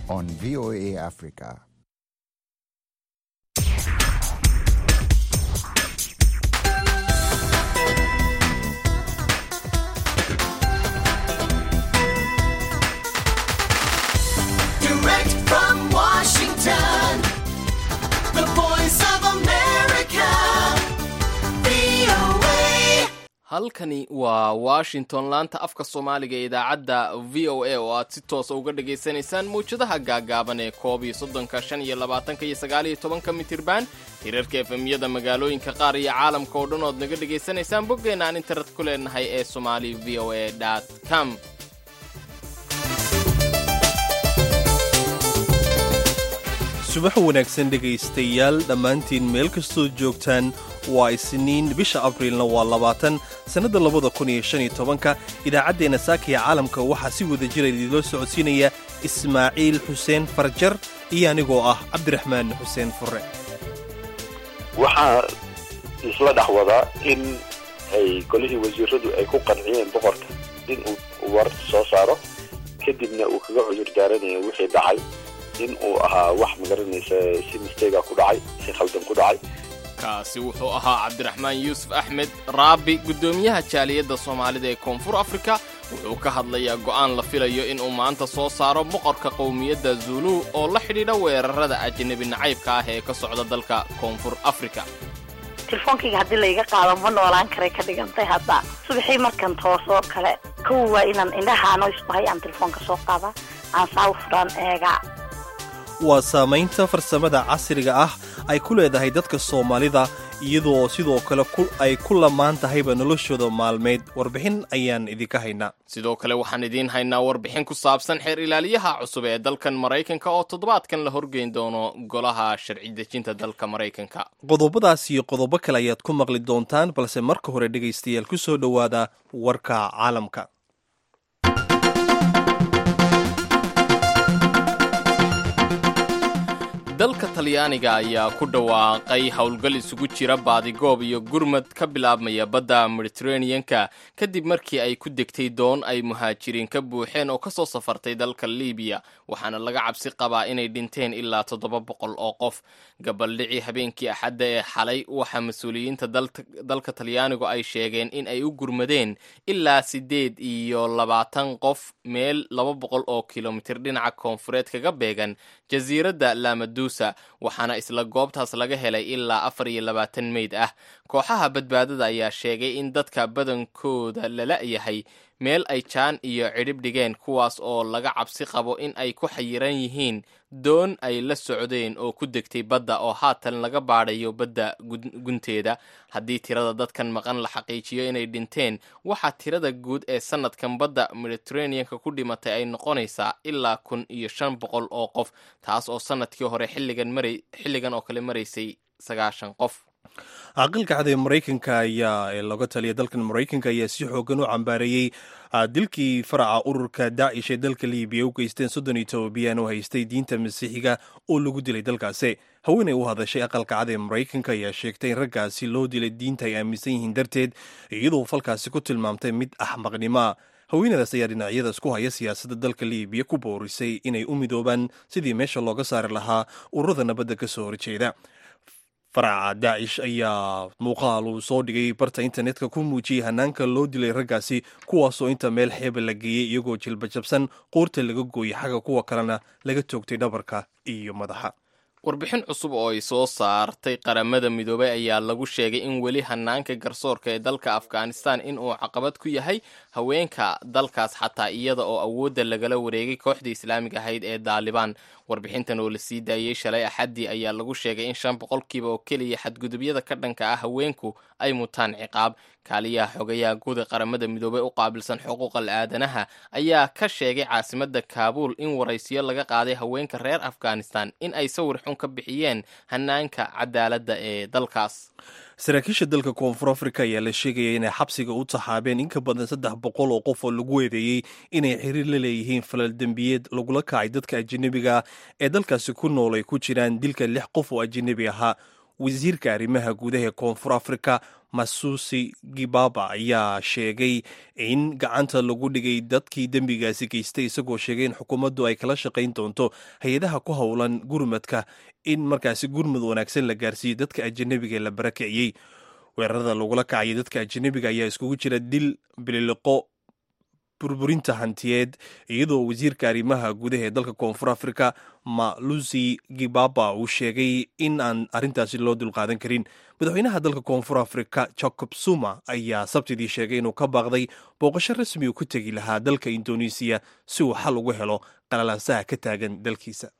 on VOA Africa. Direct from Washington, the voice of America, VOA. halkani waa washington laanta afka soomaaliga ee idaacadda v o a oo aad si toosa uga dhagaysanaysaan mawjadaha gaagaaban ee koob iyo soddonka shan iyo labaatanka iyo sagaal iyo tobanka mitirban hirarka efemyada magaalooyinka qaar iyo caalamka oo dhan ood naga dhagaysanaysaan boggeenna aan internet ku leenahay ee somali v o a com subax wanaagsan dhegaystayaal dhammaantiin meel kastood joogtaan waa isniin bisha abriilna waa labaatan sannadda labada kun iyo shan iyo tobanka idaacaddeenna saakaya caalamka waxaa si wada jira idiinloo socodsiinaya ismaaciil xuseen farjar iyo anigoo ah cabdiraxmaan xuseen furre waxaa isla dhex wadaa in ay golihii wasiiradu ay ku qanciyeen boqorka in uu war soo saaro kadibna uu kaga cudur daaranayo wixii dhacay in uu ahaa wax magaranaysa si mistega ku dhacay si khaldan ku dhacay kaasi wuxuu ahaa cabdiraxmaan yuusuf axmed raabi guddoomiyaha jaaliyadda soomaalida ee koonfur afrika wuxuu ka hadlayaa go'aan la filayo inuu maanta soo saaro boqorka qowmiyadda zulu oo la xidhiidha weerarada ajnabi nacaybka ah ee ka socda dalka koonfur afrika telefoonkayga haddii layga qaado ma noolaan karay ka dhigantay hadda subaxii markan toosoo kale kow waa inaan indhahaano isku hay aan telefoonka soo qaada aan saa u furaan eega waa saamaynta farsamada casriga ah ay ku leedahay dadka soomaalida iyadoo sidoo kale ay ku lamaan tahayba noloshooda maalmeed warbixin ayaan idinka haynaa sidoo kale waxaan idiin haynaa warbixin ku saabsan xeer ilaaliyaha cusub ee dalkan maraykanka oo toddobaadkan la horgeyn doono golaha sharci dejinta dalka maraykanka qodobadaas iyo qodobo kale ayaad ku maqli doontaan balse marka hore dhegaystayaal ku soo dhowaada warka caalamka dalka talyaaniga ayaa ku dhawaaqay howlgal isugu jira baadigoob iyo gurmad ka bilaabmaya badda mediteraneanka kadib markii ay ku degtay doon ay muhaajiriin ka buuxeen oo kasoo safartay dalka libiya waxaana laga cabsi qabaa inay dhinteen ilaa toddoba boqol oo qof gabaldhicii habeenkii axadda ee xalay waxaa mas-uuliyiinta dalka talyaanigu ay sheegeen in ay u gurmadeen ilaa siddeed iyo labaatan qof meel laba boqol oo kilomitir dhinaca koonfureed kaga beegan jasiiradda lamadusa waxaana isla goobtaas laga helay ilaa afar iyo labaatan meyd ah kooxaha badbaadada ayaa sheegay in dadka badankooda lala yahay meel ay jaan iyo cidhib dhigeen kuwaas oo laga cabsi qabo in ay ku xayiran yihiin doon ay la socdeen oo ku degtay badda oo haatan laga baadhayo badda gunteeda haddii tirada dadkan maqan la xaqiijiyo inay dhinteen waxaa tirada guud ee sanadkan badda mediteraneanka ku dhimatay ay noqonaysaa ilaa kun iyo shan boqol oo qof taas oo sanadkii hore xilligan mara xilligan oo kale maraysay sagaashan qof aqalka cad ee maraykanka ayaa ee looga taliya dalkan maraykanka ayaa si xoogan u cambaareeyey dilkii faraca ururka daacish ee dalka libiya u geysteen soddon iyo tobabiyaan oo haystay diinta masiixiga oo lagu dilay dalkaasi haweenay u hadashay aqalka cad ee maraykanka ayaa sheegtay in raggaasi loo dilay diinta ay aaminsan yihiin darteed iyadoo falkaasi ku tilmaamtay mid axmaqnimoa haweenadaas ayaa dhinacyadaas ku haya siyaasadda dalka libiya ku boorisay inay u midoobaan sidii meesha looga saari lahaa ururada nabadda ka soo horjeeda faraca daacish ayaa muuqaal uu soo dhigay barta internetka ku muujiyey hanaanka loo dilay raggaasi kuwaasoo inta meel xeeba la geeyey iyagoo jilbajabsan qoorta laga gooyey xagga kuwa kalena laga toogtay dhabarka iyo madaxa warbixin cusub oo ay soo saartay qaramada midoobay ayaa lagu sheegay in weli hanaanka garsoorka ee dalka afghanistan in uu caqabad ku yahay haweenka dalkaas xataa iyada oo awoodda lagala wareegay kooxdii islaamiga ahayd ee daalibaan warbixintan oo la sii daayey shalay axaddii ayaa lagu sheegay in shan boqolkiiba oo keliya xadgudubyada ka dhanka ah haweenku ay mutaan ciqaab kaaliyaha xogayaha guud ee qaramada midoobey u qaabilsan xuquuqal aadanaha ayaa ka sheegay caasimadda kaabuul in waraysiyo laga qaaday haweenka reer afghanistan in ay sawir xun ka bixiyeen hanaanka cadaaladda ee dalkaas saraakiisha dalka koonfur afrika ayaa la sheegaya inay xabsiga u taxaabeen in ka badan saddex boqol oo qof oo lagu eedeeyey inay xiriir la leeyihiin falal dembiyeed lagula kacay dadka ajanabiga ee dalkaasi ku nool ay ku jiraan dilka lix qof oo ajanabi ahaa wasiirka arrimaha gudaha ee koonfur afrika masusi gibaba ayaa sheegay in gacanta lagu dhigay dadkii dembigaasi geystay isagoo sheegay in xukuumaddu ay kala shaqayn doonto hay-adaha ku howlan gurmadka in markaasi gurmud wanaagsan la gaarsiiyo dadka ajanabiga ee la barakiciyey weerarada lagula kacayay dadka ajanabiga ayaa iskugu jira dil bililiqo burburinta hantiyeed iyadoo wasiirka arrimaha gudaha ee dalka koonfur africa malusi gibaba uu sheegay in aan arrintaasi loo dulqaadan karin madaxweynaha dalka koonfur africa jacob zuma ayaa sabtidii sheegay inuu ka baaqday booqasho rasmi uu ku tegi lahaa dalka indonesiya si uu xal ugu helo qalalaasaha ka taagan dalkiisa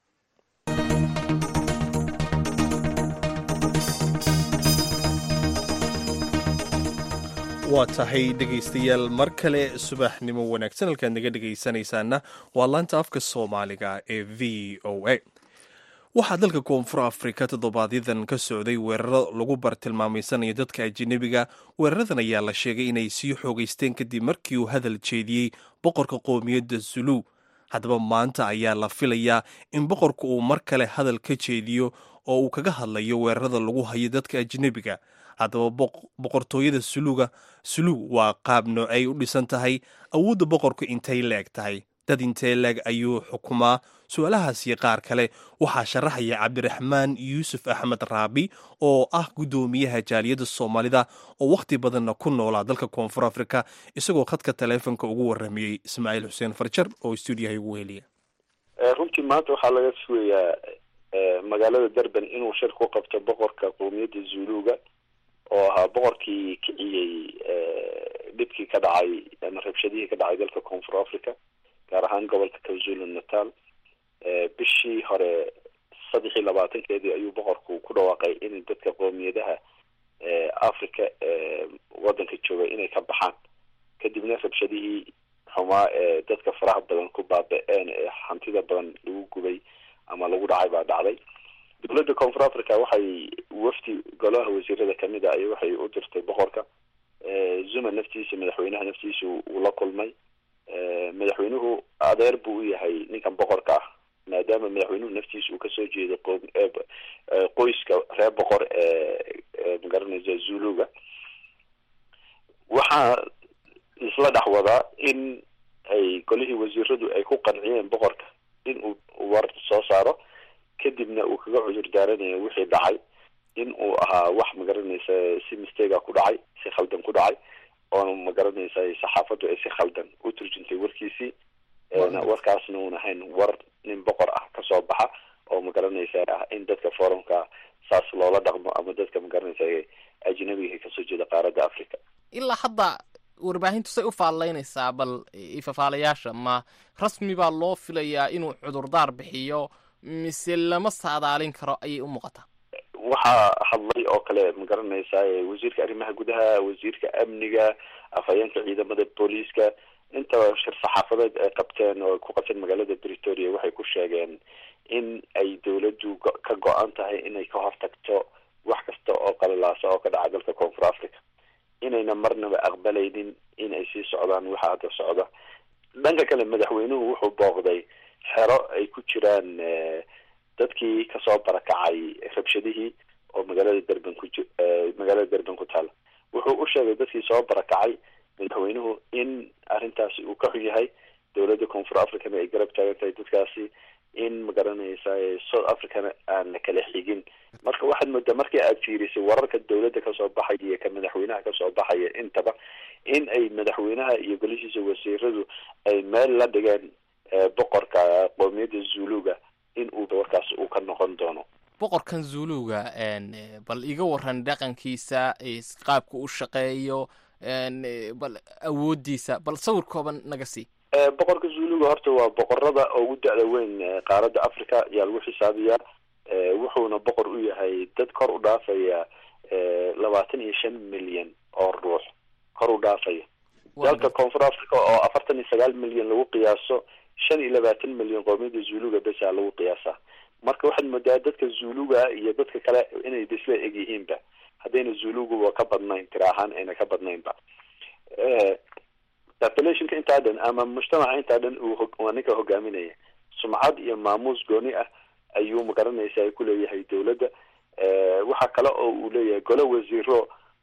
waa tahay dhegaystayaal mar kale subaxnimo wanaagsan halkaad naga dhegaysanaysaana waa laanta afka soomaaliga ee v o a waxaa dalka koonfur afrika toddobaadyaddan ka socday weeraro lagu bartilmaamaysanayo dadka ajanabiga weeraradan ayaa la sheegay inay sii xoogaysteen kadib markii uu hadal jeediyey boqorka qoomiyadda zulu haddaba maanta ayaa la filayaa in boqorka uu mar kale hadal ka jeediyo oo uu kaga hadlayo weerarada lagu hayo dadka ajanabiga haddaba boqortooyada suluga sulug waa qaab noocay u dhisan tahay awoodda boqorku intay leeg tahay dad intee leeg ayuu xukumaa su-aalahaas iyo qaar kale waxaa sharaxaya cabdiraxmaan yuusuf axmed raabi oo ah guddoomiyaha jaaliyadda soomaalida oo wakhti badanna ku noolaa dalka koonfur afrika isagoo khadka taleefonka ugu warramiyey ismaaciil xuseen farjar oo stuudiyaha ugu heliya runtii maanta waxaa laga sugayaa magaalada durban inuu shir ku qabto boqorka qoomiyadda zuluga oo ahaa boqorkii kiciyey dhibkii ka dhacay ama rabshadihii ka dhacay dalka koonfur africa gaar ahaan gobolka kwazulu natal bishii hore saddex iyo labaatankeedii ayuu boqorku ku dhawaaqay in dadka qoomiyadaha africa waddanka jooga inay ka baxaan kadibna rabshadihii xumaa ee dadka faraha badan ku baaba-een ee hantida badan lagu gubay ama lagu dhacay baa dhacday dowladda koonfur africa waxay wafdi golaha wasiirada kamid a ay waxay u dirtay boqorka zuma naftiisa madaxweynaha naftiisa uu la kulmay madaxweynuhu adeer buu u yahay ninkan boqorka ah maadaama madaxweynuhu naftiisa uu kasoo jeedo qo qoyska reer boqor ee magaranaysa zuluga waxaa isla dhex wadaa in ay golihii wasiiradu ay ku qanciyeen boqorka in uu war soo saaro kadibna uu kaga cudur daaranayo wixii dhacay in uu ahaa wax magaranaysa si mistega ku dhacay si khaldan ku dhacay oona magaranaysa saxaafaddu ay si khaldan u turjuntay warkiisii warkaasna uun ahayn war nin boqor ah kasoo baxa oo magaranaysa ah in dadka forumka saas loola dhaqmo ama dadka magaranaysa ajnabiga kasoo jeeda qaaradda africa ilaa hadda warbaahintu say u faallaynaysaa bal ifafaalayaasha ma rasmi baa loo filayaa inuu cudurdaar bixiyo mise lama saadaalin karo ayay u muuqataa waxaa hadlay oo kale magaranaysaa wasiirka arrimaha gudaha wasiirka amniga afhayeenka ciidamada booliiska inta shir saxaafadeed ay qabteen oo ku qabteen magaalada bretoria waxay ku sheegeen in ay dowladdu ka go-an tahay inay ka hortagto wax kasta oo qalalaasa oo ka dhaca dalka koonfur africa inayna marnaba aqbalaynin in ay sii socdaan waxa hadda socda dhanka kale madaxweynuhu wuxuu booqday xero ay ku jiraan dadkii kasoo barakacay rabshadihii oo magaalada durban ku ji magaalada durban ku taala wuxuu u sheegay dadkii soo barakacay madaxweynuhu in arrintaasi uu ka xun yahay dowladda koonfur africana ay garab taagan tahay dadkaasi in magaranaysa south africana aan la kala xigin marka waxaad moodaa markii aad fiirisay wararka dowladda kasoo baxaya iyo ka madaxweynaha kasoo baxaya intaba in ay madaxweynaha iyo golishiisa wasiiradu ay meel la dhigeen boqorka qoomiyadda zuluga in uu warkaas uu ka noqon doono boqorkan zuluga bal iga waran dhaqankiisa qaabka u shaqeeyo bal awoodiisa bal sawir kooban naga sii boqorka zuluga horta waa boqorada ugu da-da weyn qaaradda africa ayaa lagu xisaabiyaa wuxuuna boqor u yahay dad kor u dhaafaya labaatan iyo shan milyan oo ruux kor u dhaafaya dalka koonfur africa oo afartan iyo sagaal milyan lagu qiyaaso shan iyo labaatan milyan qoomiyadda zuluga besa lagu qiyaasaa marka waxaad moodaa dadka zuluga iyo dadka kale inay isla eg yihiinba haddayna zuluguba ka badnayn tira ahaan ayna ka badnaynba populationka intaa dhan ama mujtamaca intaa dhan waa ninka hogaaminaya sumcad iyo maamuus gooni ah ayuu magaranaysa ay kuleeyahay dowladda waxaa kale oo uu leeyahay golo wasiiro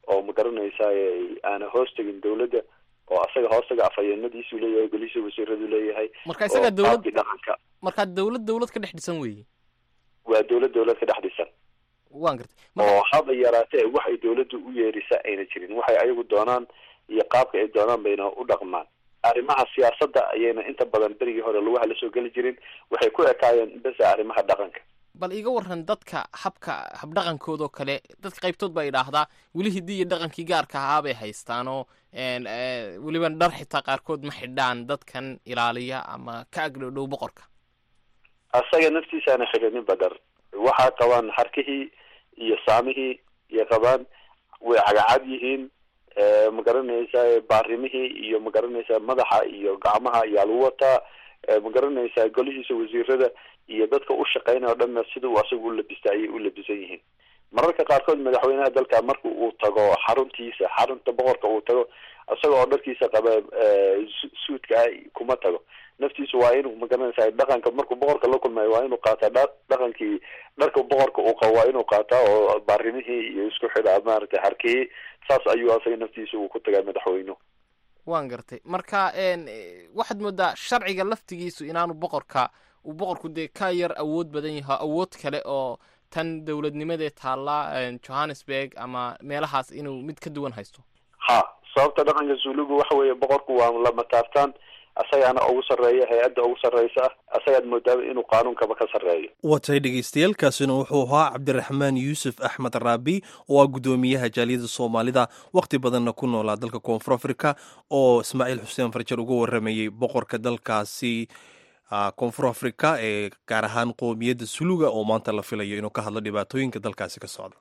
oo ma garanaysaa aana hoos tegin dawladda oo asaga hoostaga afhayeenadiisu leeyahay golihiisa wasiiradu leeyahay marka isaga oo dawlad qaabkii dhaqanka markaa dawlad dawlad ka dhex dhisan weeye waa dawlad dawlad ka dhex dhisan waan gartay marka oo haba yaraatee waxay dawladdu u yeerisa ayna jirin waxay ayagu doonaan iyo qaabka ay doonaan bayna u dhaqmaan arrimaha siyaasadda ayayna inta badan berigii hore lugaha lasoo geli jirin waxay ku ekaayeen besa arrimaha dhaqanka bal iga waran dadka habka habdhaqankoodoo kale dadka qaybtood baa idhaahdaa weli hiddii iyo dhaqankii gaarka ahaa bay haystaan oo een, ee, weliba dhar xitaa qaarkood ma xidhaan dadkan ilaaliya ama ka agdhowdhow boqorka asaga naftiisaana xidhanin badar waxaa qabaan harkihii iyo saamihii iyo qabaan way cagacad yihiin eh, ma garanaysaa baarimihii iyo ma garanaysaa madaxa iyo gacmaha ayaa lagu wataa eh, ma garanaysaa golihiisa wasiirada iyo dadka u shaqeynaya o dhanna sida uu asaga u labista ayay u labisan yihiin mararka qaarkood madaxweynaha dalka marka uu tago xaruntiisa xarunta boqorka uu tago isaga oo dharkiisa qaba eh, su- suudka ah kuma tago naftiisu waa inuu magaranaysaa dhaqanka markuu boqorka la kulmayo waa inuu qaataa dha dhaqankii dharka boqorka uu qabo waa inuu qaataa oo baarimihii iyo isku xidha maaragtay harkihii saas ayuu asaga naftiisa uu ku tagaa madaxweynuhu waan gartay marka een, ee, waxaad moodaa sharciga laftigiisu inaanu boqorka uu boqorku dee ka yar awood badan yahay awood kale oo tan dowladnimadee taallaa een, johannesburg ama meelahaas inuu mid ka duwan haysto ha sababta dhaqanka zulugu waxa weeye boqorku waa lama taabtaan asagaana ugu sarreeya hay-adda ugu sarreysa ah asagaad moodaaba inuu qaanuunkaba ka sarreeyo watay dhegaystayaaalkaasina wuxuu ahaa cabdiraxmaan yuusuf axmed raabi oo ah guddoomiyaha jaaliyada soomaalida wakhti badanna ku noolaa dalka koonfur afrika oo ismaaciil xuseen farjar uga waramayey boqorka dalkaasi ah, koonfur afrika ee gaar ahaan qoomiyadda suluga oo maanta la filayo inuu ka hadlo dhibaatooyinka dalkaasi ka socda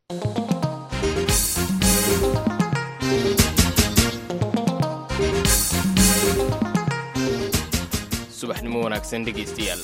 subaxnimo wanaagsan dhegaystayaal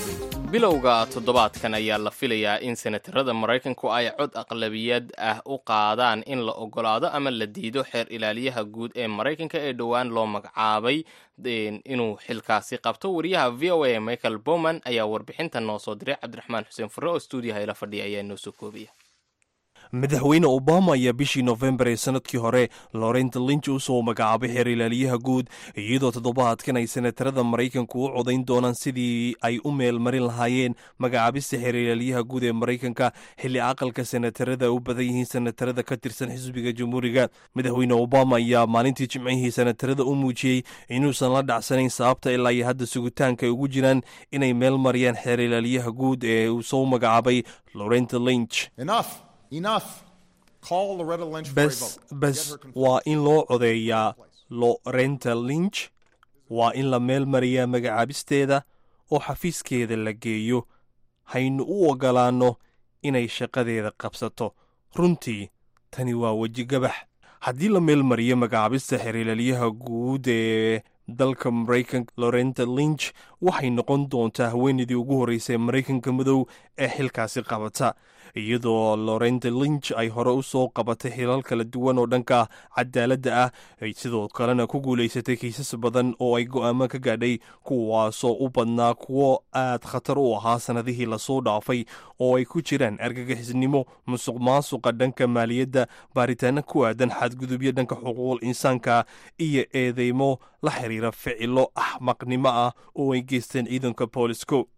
bilowga toddobaadkan ayaa la filayaa in senatarada maraykanku ay cod aqlabiyad ah u qaadaan in la ogolaado ama la diido xeer ilaaliyaha guud ee maraykanka ee dhowaan loo magacaabay een, inuu xilkaasi qabto wariyaha v o a michael bowman ayaa warbixintan noo soo diray cabdiraxmaan xuseen furre oo stuudiyaha ila fadhiya ayaa noo soo koobaya madaxweyne obama ayaa bishii nofembar ee sanadkii hore lorenta linch u soo magacaabay xeer ilaaliyaha guud iyadoo toddobaadkan ay senatarada maraykanku u codayn doonaan sidii ay u meelmarin lahaayeen magacaabista xeer ilaaliyaha guud ee maraykanka xilli aqalka senatarada u badan yihiin senatarada ka tirsan xisbiga jamhuuriga madaxweyne obama ayaa maalintii jimcihii senatarada u muujiyey inuusan la dhacsanayn sababta ilaa iyo hadda sugitaanka ay ugu jiraan inay meel mariyaan xeer ilaaliyaha guud ee uu soo magacaabay lorenta linch Enough. Enough. Call Loretta Lynch for a bes vote. bes Get her confirmed. waa in loo codeeyaa lorenta lynch waa in la meel mariyaa magacaabisteeda oo xafiiskeeda la geeyo haynu u ogolaanno inay shaqadeeda qabsato runtii tani waa weji gabax haddii la meel mariyo magacaabista xiriiralyaha guud ee dalka maraykanka lorenta lynch waxay noqon doontaa haweenaydii ugu horreysay maraykanka madow ee xilkaasi qabata iyadoo lorenta lynch ay hore u soo qabatay xilal kala duwan oo dhanka cadaaladda ah ay sidoo kalena ku guulaysatay kiisas badan oo ay go'aamo ka gaadhay kuwaasoo u badnaa kuwo aad khatar u ahaa sannadihii lasoo dhaafay oo ay ku jiraan argagixisnimo musuq maasuqa dhanka maaliyadda baaritaano ku aadan xadgudubyo dhanka xuquuqul insaanka iyo eedeymo la xiriira ficilo axmaqnimo ah oo ay geysteen ciidanka boolisco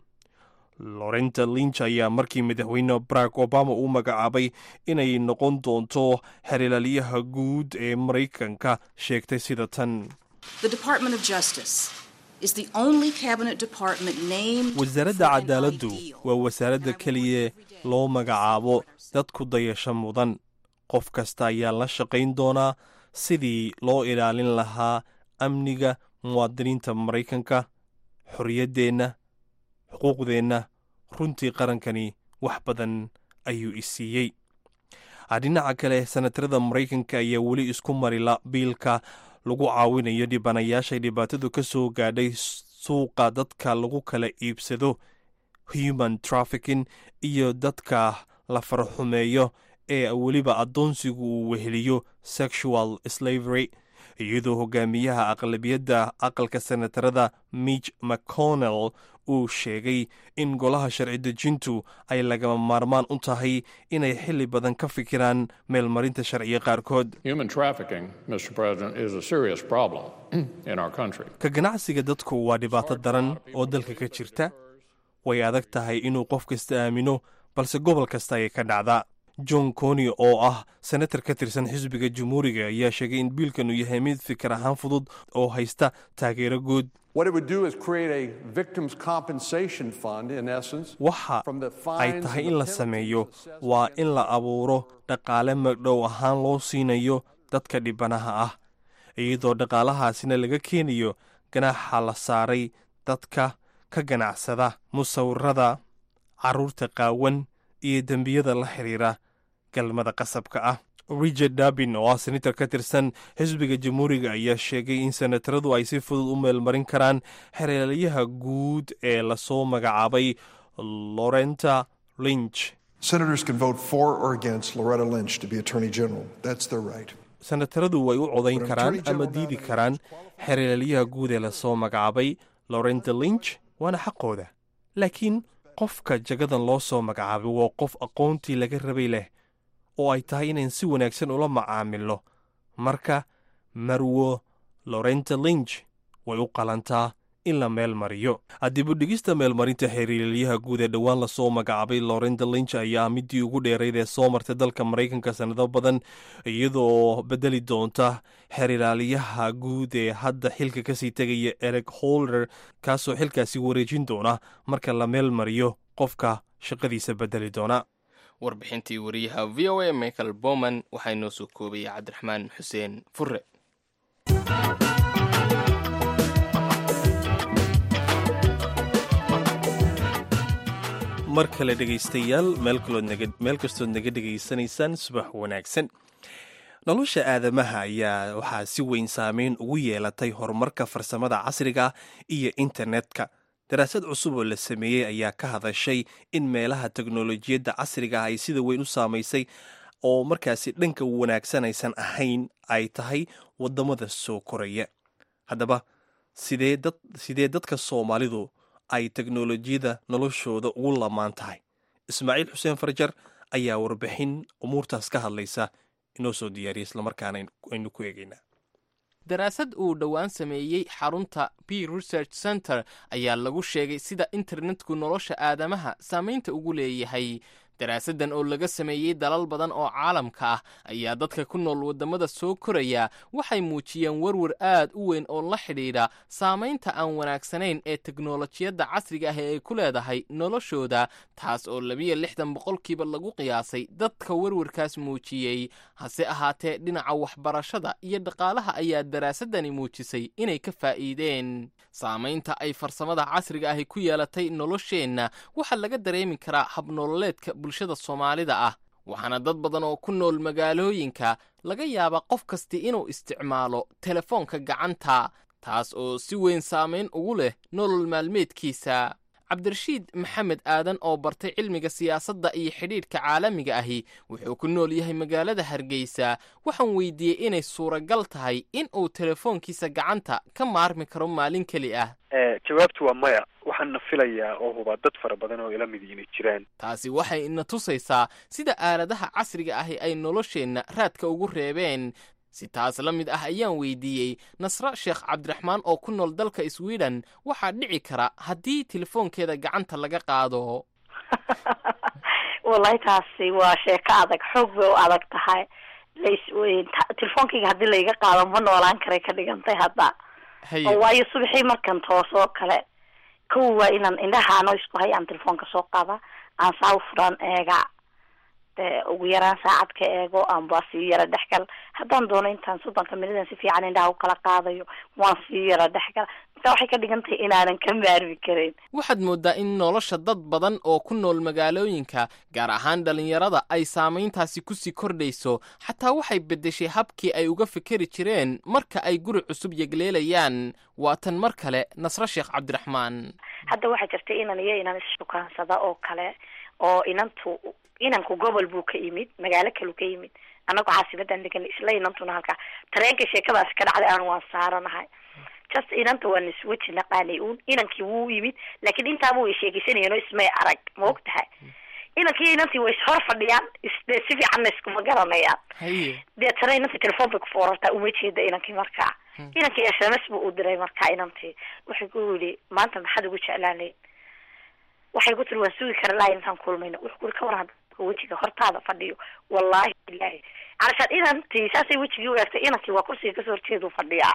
lorenta lynch ayaa markii madaxweyne barack obama uu magacaabay inay noqon doonto xerilaalyaha guud ee maraykanka sheegtay sida tan The Department of Justice is the only cabinet department named wasaaradda for an cadaaladdu ideal. waa wasaaradda keliya loo magacaabo dadku dayasho mudan qof kasta ayaa la shaqayn doonaa sidii loo ilaalin lahaa amniga muwaadiniinta maraykanka xorriyaddeenna xuquuqdeenna runtii qarankani wax badan ayuu isiiyey dhinaca kale senatarada maraykanka ayaa weli isku marila biilka lagu caawinayo dhibanayaashay dhibaatadu ka soo gaadhay suuqa dadka lagu kala iibsado human trafficking iyo dadka la farxumeeyo ee weliba addoonsigu uu weheliyo sexual slavery iyadoo hogaamiyaha aqlabiyadda aqalka senatarada mitch mcconnell uu sheegay in golaha sharci dejintu ay lagama maarmaan u tahay inay xilli badan ka fikiraan meelmarinta sharciga qaarkood Human trafficking, Mr. President, is a serious problem in our country. ka ganacsiga dadku waa dhibaato daran oo dalka ka jirta way adag tahay inuu qof kasta aamino balse gobol kasta ayay ka dhacdaa john coni oo ah senatar ka tirsan xisbiga jumhuuriga ayaa sheegay in biilkanu yahay mid fikir ahaan fudud oo haysta taageero guud What it would do is create a victims' compensation fund, in essence, waxa from the ay fines tahay and in the la penalties sameeyo assessed waa in la abuuro dhaqaale magdhow ahaan loo siinayo dadka dhibanaha ah iyadoo dhaqaalahaasina laga keenayo ganaaxa la saaray dadka ka ganacsada musawirada carruurta qaawan iyo dembiyada la xidhiira galmada qasabka ah richard dabin oo ah senatar ka tirsan xisbiga jamhuuriga ayaa sheegay in senataradu ay si fudud u meelmarin karaan xereelyaha guud ee lasoo magacaabay lorenta lynch Senators can vote for or against Loretta Lynch to be Attorney General. That's their right. senataradu way u codayn But karaan Attorney ama General diidi nominates karaan xereelyaha guud ee lasoo magacaabay lorenta lynch waana xaqooda laakiin qofka jagadan loo soo magacaabay waa qof aqoontii laga rabay leh oo ay tahay inayn si wanaagsan ula macaamilo marka marwo lorenta lynch way u qalantaa in la meel mariyo dibudhigista meelmarinta xiriiryaha guud ee dhowaan lasoo magacaabay lorenta lynch ayaa midii ugu dheerayd ee soo martay dalka maraykanka sannado badan iyadoo bedeli doonta xeeriraaliyaha guud ee hadda xilka kasii tegaya ereg holder kaasoo xilkaasi wareejin doona marka la meel mariyo qofka shaqadiisa bedeli doona warbixintii wariyaha v o a michael bowman waxaa inoo soo koobayay cabdiraxmaan xuseen fure mar kale dhegaystayaal meel kalood naga- meel kastood naga dhegaysanaysaan subax wanaagsan nolosha aadamaha ayaa waxaa si weyn saameyn ugu yeelatay horumarka farsamada casriga iyo internetka daraasad cusub oo la sameeyey ayaa ka hadashay in meelaha teknolojiyadda casriga ah ay sida weyn u saamaysay oo markaasi dhanka wanaagsan aysan ahayn ay tahay waddamada soo koraya haddaba sidee dad sidee dadka soomaalidu ay teknolojiyada noloshooda ugu lamaan tahay ismaaciil xuseen farjar ayaa warbixin umuurtaas ka hadlaysa inoo soo diyaariya islamarkaana aynu ku eegaynaa daraasad uu dhowaan sameeyey xarunta p research center ayaa lagu sheegay sida internetku nolosha aadamaha saamaynta ugu leeyahay daraasaddan oo laga sameeyey dalal badan oo caalamka ah ayaa dadka ku nool waddamada soo koraya waxay muujiyeen werwer aad u weyn oo la xidhiidha saamaynta aan wanaagsanayn ee teknolojiyadda casriga ah ee ay ku leedahay noloshooda taas oo labiyo lixdan boqolkiiba lagu qiyaasay dadka werwarkaas muujiyey hase ahaatee dhinaca waxbarashada iyo dhaqaalaha ayaa daraasaddani muujisay inay ka faa'iideen saamaynta ay farsamada casriga ahi ku yeelatay nolosheenna waxaa laga dareemi karaa habnololeedka bulshada soomaalida ah waxaana dad badan oo ku nool magaalooyinka laga yaabaa qof kasti inuu isticmaalo telefoonka gacanta taas oo si weyn saamayn ugu leh nolol maalmeedkiisa cabdirashiid maxamed aadan oo bartay cilmiga siyaasadda iyo xidhiidhka caalamiga ahi wuxuu ku nool yahay magaalada hargeysa waxaan weydiiyey inay suuragal tahay in uu telefoonkiisa gacanta ka maarmi karo maalin keli ah jawaabtu waa maya waxaana filayaa oo hubaa dad fara badan oo ila mid inay jiraan taasi waxay ina tusaysaa sida aaladaha casriga ahi ay nolosheenna raadka ugu reebeen si taas la mid ah ayaan weydiiyey nasre sheekh cabdiraxmaan oo ku nool dalka sweden waxaa dhici kara haddii telefoonkeeda gacanta laga qaado wallahi taasi waa sheeko adag xoog bay u adag tahay las telefoonkayga haddii laiga qaado ma noolaan karay ka dhigantay hadda haye oo waayo subaxii markan toosoo kale kow waa inaan indhahaano isku hay aan telefoonka soo qaada aan saa u furaan eega dee ugu yaraan saacad ka eego aanba sii yara dhexgal haddaan doono intaan soddonka minidan si fiican indhaha u kala qaadayo waan sii yara dhexgal intaa waxay ka dhigan tahay inaanan ka maarmi karin waxaad mooddaa in nolosha dad badan oo ku nool magaalooyinka gaar ahaan dhallinyarada ay saamayntaasi kusii kordhayso xataa waxay beddeshay habkii ay uga fikeri jireen marka ay guri cusub yegleelayaan waa tan mar kale nasre sheekh cabdiraxmaan hadda waxaa jirta inan iyo inan issukaansada oo kale oo inantu inanku gobol buu ka yimid magaalo kaleu ka yimid annagu caasimadan degan isla inantuna halkaa tareenka sheekadaasi ka dhacday aan waan saaranahay just inanta waan isweji naqaanay uun inankii wuu yimid laakiin intaaba way sheegeysanayeen oo ismay arag ma og tahay inankii inantii way ishor fadhiyaan isde si fiicanna iskuma garanayaan haye deetana inantii telefoon bay ku foorartaa uma jeeda inankii markaa inankii s m s buu u diray markaa inantii waxay ku yidhi maanta maxaad ugu jeclaanayd waxay ku tiri waan sugi kara lahay intaan kulmayno wuxuu kuri ka waran hadka wejiga hortaada fadhiyo wallahi bilahi calashaan inantii saasay wejigii u eegtay inankii waa kursiga kasoo horjeedu fadhiyaa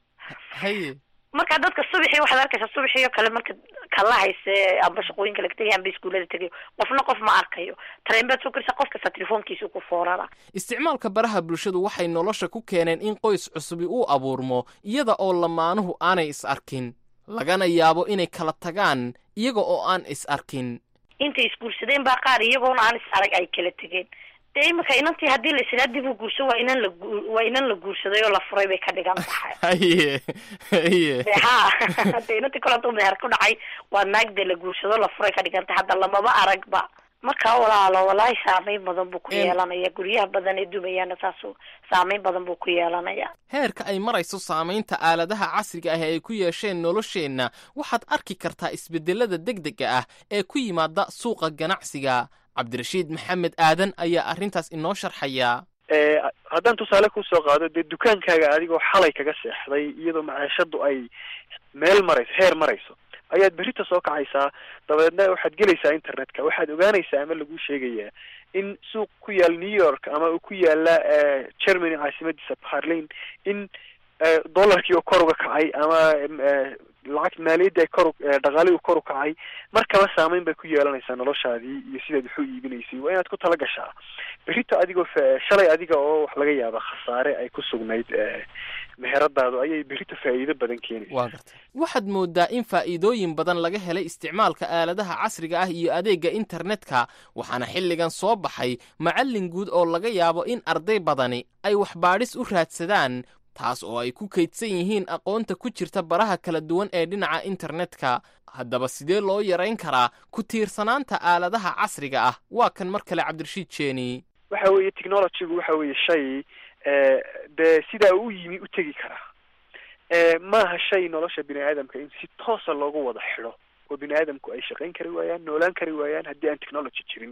haye marka dadka subaxii waxaad arkaysaa subaxii oo kale marka kala hayse amba shaqooyinka laga tegay amba iskuullada tegayo qofna qof ma arkayo tareen baad soo karisa qof kasta telefoonkiisa ku foorara isticmaalka baraha bulshadu waxay nolosha ku keeneen in qoys cusubi uu abuurmo iyada oo lamaanuhu aanay is arkin lagana yaabo inay kala tagaan iyaga oo aan is arkin intay isguursadeen baa qaar iyagoona aan is arag ay kala tegeen dee imika inantii haddii la islaa dib u guurso waa inan la gu- waa inan la guursaday oo la furay bay ka dhigan tahay haye haye de ha de inantii kole hadduu meher ku dhacay waa naag dee la guursado la furay ka dhigan tahay hadda lamaba aragba marka walaalo walaahi saameyn badan buu ku Em. yeelanaya guryaha badan ee dumayaana saasu saameyn badan buu ku yeelanaya heerka ay marayso saamaynta aaladaha casriga ah ee ay ku yeesheen nolosheenna waxaad arki kartaa isbeddelada degdega ah ee ku yimaada suuqa ganacsiga cabdirashiid maxamed aadan ayaa arrintaas inoo sharxaya Eh, haddaan tusaale kusoo qaado dee dukaankaaga adigoo xalay kaga seexday iyadoo maciishadu ay meel marayso heer marayso ayaad berrita soo kacaysaa dabeedna waxaad gelaysaa internetka waxaad ogaanaysaa ama lagu sheegayaa in suuq ku yaal new york ama uu ku yaala eh, germany caasimadiisa barlin in eh, dollarkii oo kor uga kacay ama em, eh, lacag maaliyadii ay kor u- eh, dhaqaalihii uu kor u kacay markaba saameyn bay ku yeelanaysaa noloshaadii iyo sidaad wax u iibinaysay waa inaad ku tala gashaa berrito adigoo fa- shalay adiga oo wax laga yaaba khasaare ay ku sugnayd eh, meheradaadu ayay berrito faa'iido badan keenaysa waa gartay waxaad mooddaa in faa'iidooyin badan laga helay isticmaalka aaladaha casriga ah iyo adeegga internetka waxaana xilligan soo baxay macallin guud oo laga yaabo in arday badani ay waxbaadhis u raadsadaan taas oo ay ku kaydsan yihiin aqoonta ku jirta baraha kala duwan ee dhinaca internetka haddaba sidee loo yarayn karaa ku tiirsanaanta aaladaha casriga ah waa kan mar kale cabdirashiid jeeni waxa weeye technologygu waxa weeye shay eh, dee sidaa u yimi u tegi karaa Eh, maaha shay nolosha bini aadamka in si toosa loogu wada xidho oo bini aadamku ay shaqayn kari waayaan noolaan kari waayaan haddii aan technology jirin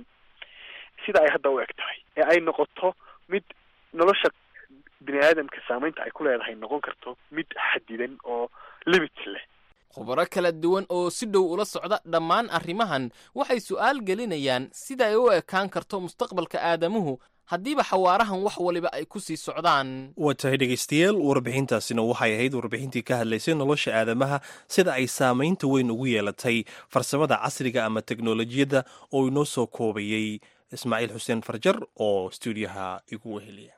sida ay hadda u eg tahay ee ay noqoto mid nolosha bini aadamka saameynta ay ku leedahay noqon karto mid xadidan oo limit leh khubaro kala duwan oo si dhow ula socda dhammaan arrimahan waxay su'aal gelinayaan sida ay u ekaan karto mustaqbalka aadamuhu haddiiba xawaarahan wax waliba ay ku sii socdaan waa tahay dhegaystayaal warbixintaasina waxay ahayd warbixintii ka hadlaysay nolosha aadamaha sida ay saamaynta weyn ugu yeelatay farsamada casriga ama teknolojiyadda oo inoo soo koobayey ismaaciil xuseen farjar oo stuudiyaha igu weheliya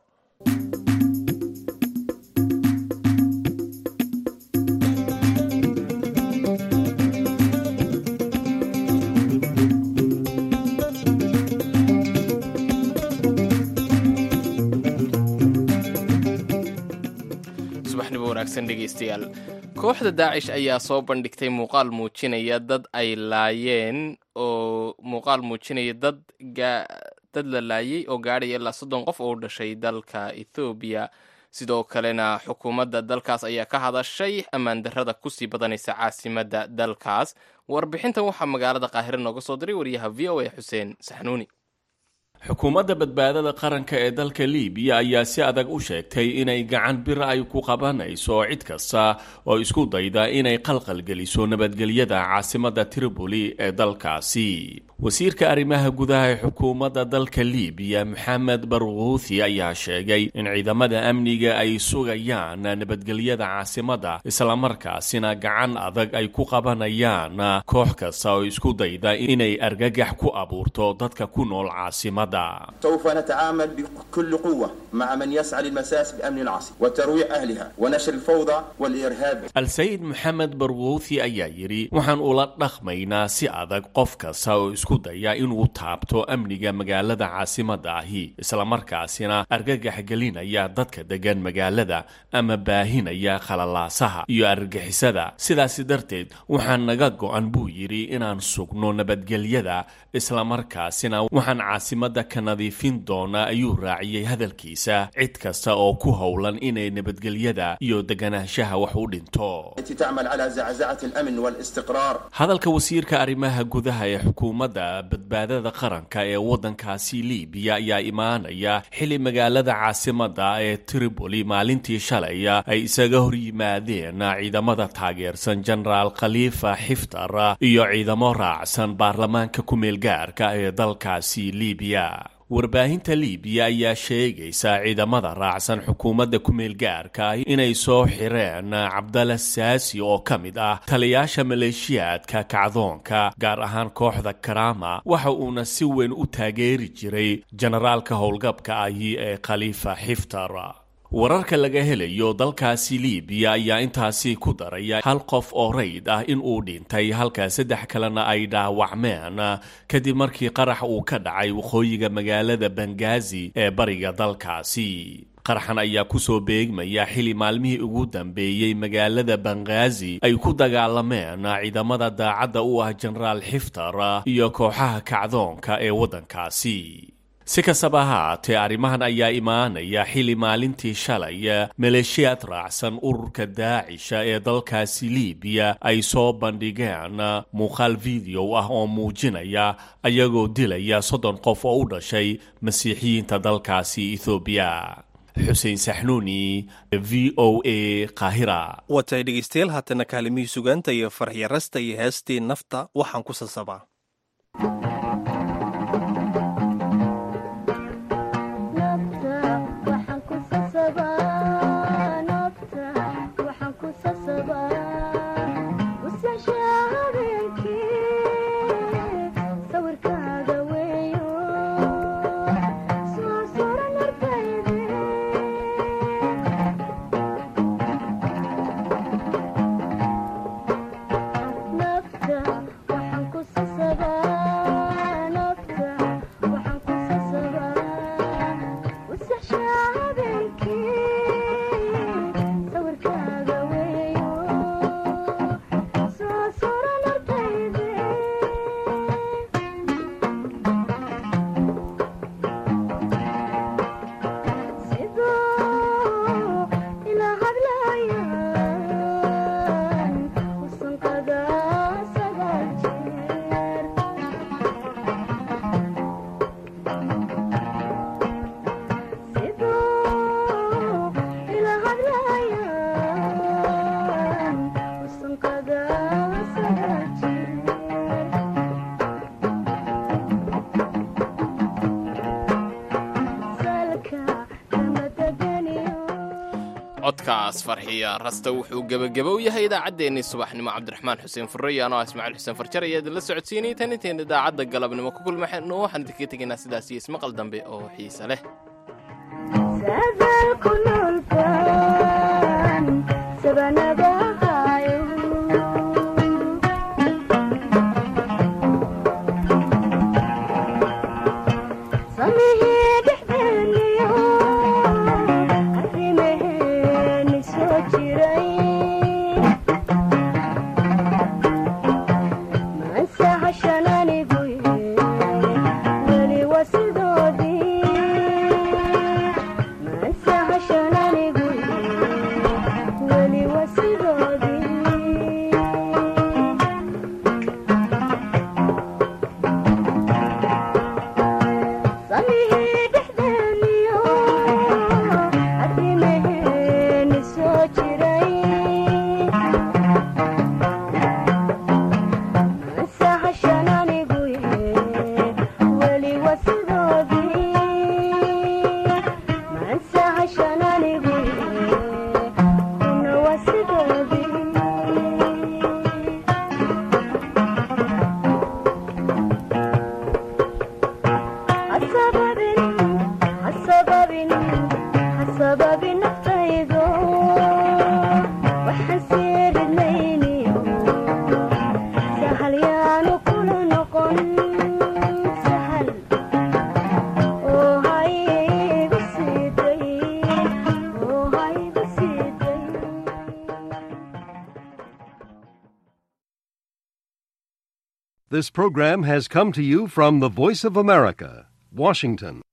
subaxnimo wanaagsan dhegaystayaal kooxda daacish ayaa soo bandhigtay muuqaal muujinaya dad ay laayeen oo muuqaal muujinaya dad gaa dad la laayay oo gaadhaya ilaa soddon qof oo u dhashay dalka ethoobiya sidoo kalena xukuumadda dalkaas ayaa ka hadashay ammaan darrada kusii badanaysa caasimadda dalkaas warbixintan waxaa magaalada qaahire nooga soo diray wariyaha v o a xuseen saxnuuni xukuumadda badbaadada qaranka ee dalka liibiya ayaa si adag u sheegtay inay gacan bir ay ku qabanayso cid kasta oo isku dayda inay qalqalgeliso nabadgelyada caasimadda tripoli ee dalkaasi wasiirka arrimaha gudaha ee xukuumadda dalka liibiya maxamed barkuuthi ayaa sheegay in ciidamada amniga ay sugayaan nabadgelyada caasimadda islamarkaasina gacan adag ay ku qabanayaan koox kasta oo isku dayda inay argagax ku abuurto dadka ku nool caasimadda سوف نتعامل بكل قوة مع من يسعى للمساس بأمن العاصمة وترويع أهلها ونشر الفوضى والإرهاب al-sayid maxamed barkuuthi ayaa yidhi waxaan ula dhaqmaynaa si adag qof kasta oo isku daya inuu taabto amniga magaalada caasimadda ahi islamarkaasina argagax gelinaya dadka degan magaalada ama baahinaya khalalaasaha iyo argagixisada sidaasi darteed waxaa naga go-an buu yidhi inaan sugno nabadgelyada islamarkaasina waxaan caasimadda badda ka nadiifin doona ayuu raaciyey hadalkiisa cid kasta oo ku howlan inay nabadgelyada iyo deganaanshaha wax u dhinto التي تعمل على زعزعة الأمن والاستقرار hadalka wasiirka arrimaha gudaha ee xukuumadda badbaadada qaranka ee waddankaasi liibiya ayaa imaanaya xili magaalada caasimadda ee tripoli maalintii shalay ay isaga hor yimaadeen ciidamada taageersan jenaraal khaliifa xiftar iyo ciidamo raacsan baarlamaanka ku-meelgaarka ee dalkaasi liibiya warbaahinta liibiya ayaa sheegaysa ciidamada raacsan xukuumadda ku-meelgaarka inay soo xireen cabdalla saasi oo ka mid ah taliyaasha maleeshiyaadka kacdoonka gaar ahaan kooxda karama waxa uuna si weyn u taageeri jiray jenaraalka howlgabka ahi ee khaliifa xiftar wararka laga helayo dalkaasi liibiya ayaa intaasi ku daraya hal qof oo rayd ah in uu dhintay halka saddex kalena ay dhaawacmeen kadib markii qarax uu ka dhacay waqooyiga magaalada bangazi ee bariga dalkaasi qaraxan ayaa kusoo beegmaya xili maalmihii ugu dambeeyey magaalada bangazi ay ku dagaalameen ciidamada daacadda u ah jenaraal xiftar iyo kooxaha kacdoonka ee waddankaasi si kastaba haatee arrimahan ayaa imaanaya xili maalintii shalay maleeshiyaad raacsan ururka daacisha ee dalkaasi liibiya ay soo bandhigeen muuqaal video ah oo muujinaya ayagoo dilaya soddon qof oo u dhashay masiixiyiinta dalkaasi ethoobiya xuseen saxnuuni v o a qaahira watay dhegeystayaal haatana kaalimihii sugaanta iyo farxiya rasta iyo heestii nafta waxaan ku sasabaa codkaas farxiya rasta wuxuu gebageba u yahay idaacaddeenii subaxnimo cabdiraxmaan xuseen furreyo anoo ismaaciil xuseen farjar ayaa idinla socodsiinayay tan intayn idaacadda galabnimo ku kulmaxno waxaan idinkaga tegaynaa sidaas iyo ismaqal dambe oo xiise leh This program has come to you from the Voice of America, Washington.